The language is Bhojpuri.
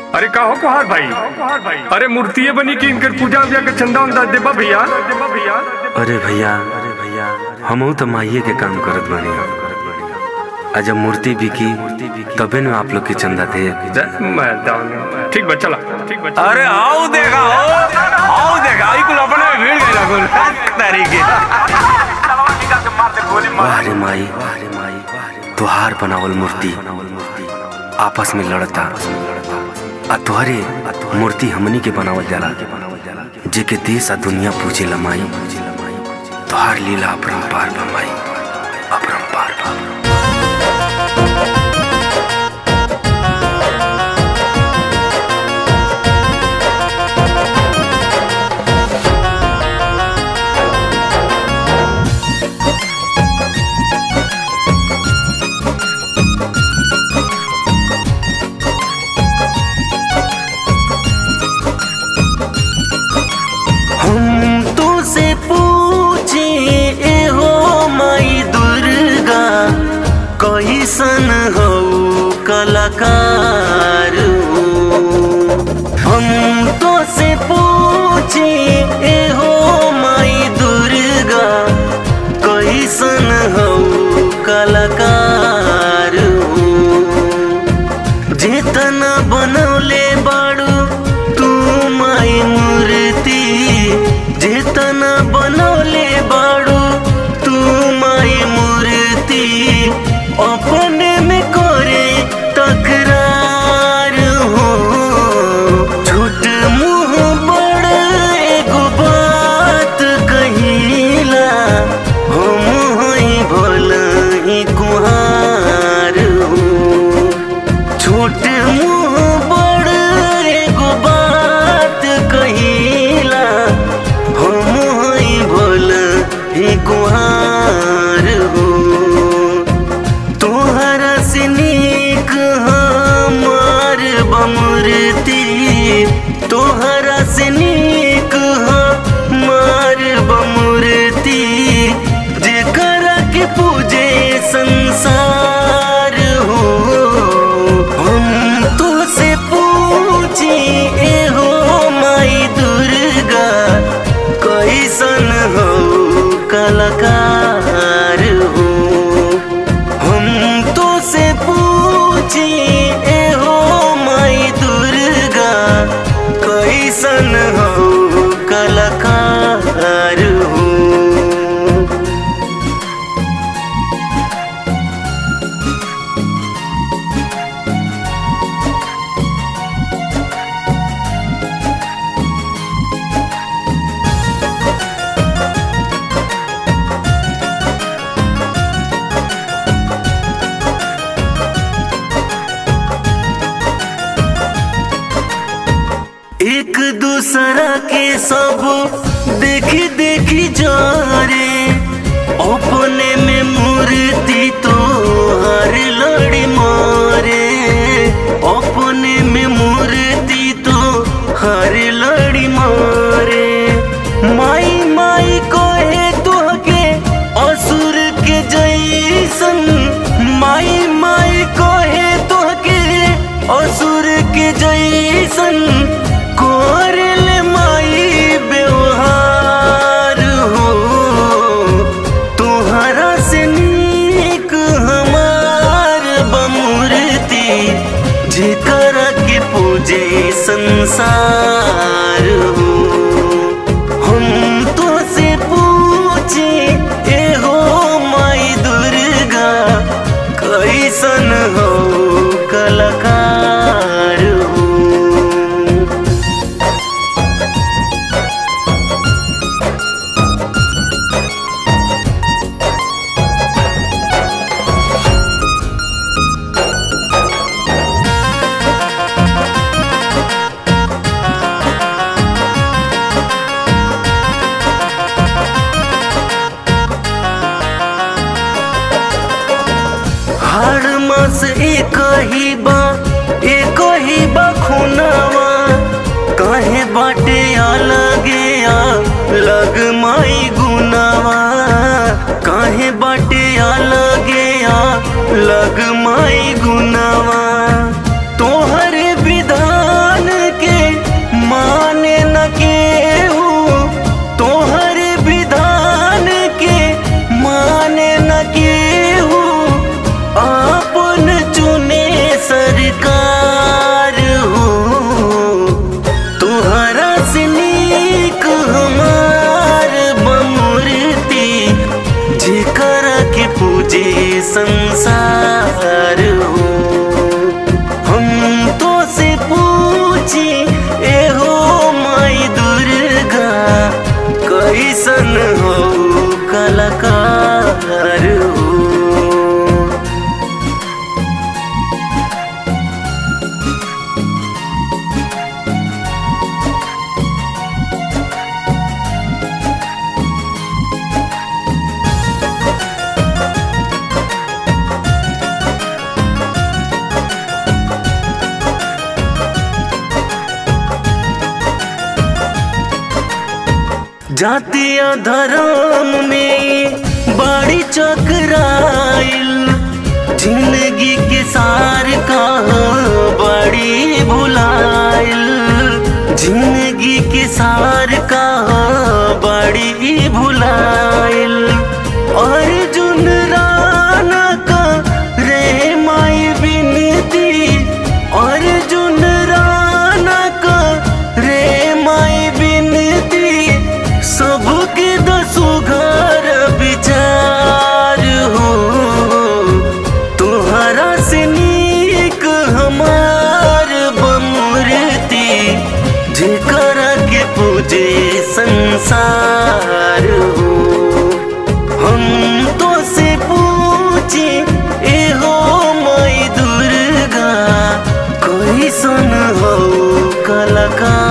अरे का हो कुहार भाई अरे मूर्तिये बनी कि इनकर पूजा उजा के चंदा उंदा देबा भैया देबा भैया अरे भैया अरे भैया हमहू तो माइये के काम करत बानी आ जब मूर्ति बिकी तबे न आप लोग के चंदा दे जय मैदान ठीक बा चला ठीक बा चला। अरे आओ देखा आओ आओ देखा आई कुल अपने में भीड़ गइला कुल तरीके वाह रे माई वाह रे माई तुहार बनावल मूर्ति आपस में लड़ता आ तुहरे मूर्ति हमनी के बनावल जाला जे के देश आ दुनिया पूजे लमाई तुहार लीला अपरंपार बमाई अपरंपार बा हम तो से पूछे ए हो माई दुर्गा कैसन हो कलाकार हम तो से पूछे ए हो माई दुर्गा कैसन हो कलाकार जेतना बनौले बाड़ू तू माई मूर्ति जेतना बनौले बाड़ू तू माई मूर्ति अपने में करे तकरार हो झूठ मुंह बड़ एगो बात कहिला हम हई भल ही कुहार हो छोट मुंह बड़ एगो बात कहिला हम हई भल ही कुहार हो तोहरा से नीक हमार बमूर्ति तोहरा से नीक हमार बमूर्ति जेकरा के पूजे संसार हो हम तो से पूछी ए हो माई दुर्गा कैसन हो कलाकार हो हम तो से पूछी ए हो माई दुर्गा कैसन हो कलाकार हो एक दूसरा के सब देखी देखी जा रे अपने में मूर्ति तो हर लड़ी मारे अपने में मूर्ति तो हर लड़ी मारे माई माई कहे तो के असुर के जैसन माई माई कहे तो के असुर के जैसन कोरल माई व्यवहार हो तुहरा से नीक हमार बमूर्ति जेकरा के पूजे संसार हो हम तो से पूछे ए हो माई दुर्गा कैसन हो कलाकार हो हर मास एक ही बा एक ही बा खुनावा काहे बाटे अलगे आ लग माई गुनावा काहे बाटे अलगे आ लग माई गुनावा तोहर विधान से पूछी एहो माई दुर्गा कैसन हो कलाकार हो जातीय धर्म में बड़ी चकराइल जिंदगी के सार का बड़ी भुलाइल जिंदगी के सार का बड़ी भुलाइल अर्जुन राना का रे माई बिनती अर्जुन राना का रे माई बिनती सबके दसो घर विचार हो तुहरा से नीक हमार बमूर्ति जेकर के पूजे संसार हो हम तो से पूछे एहो माई दुर्गा कैसन हो कलाकार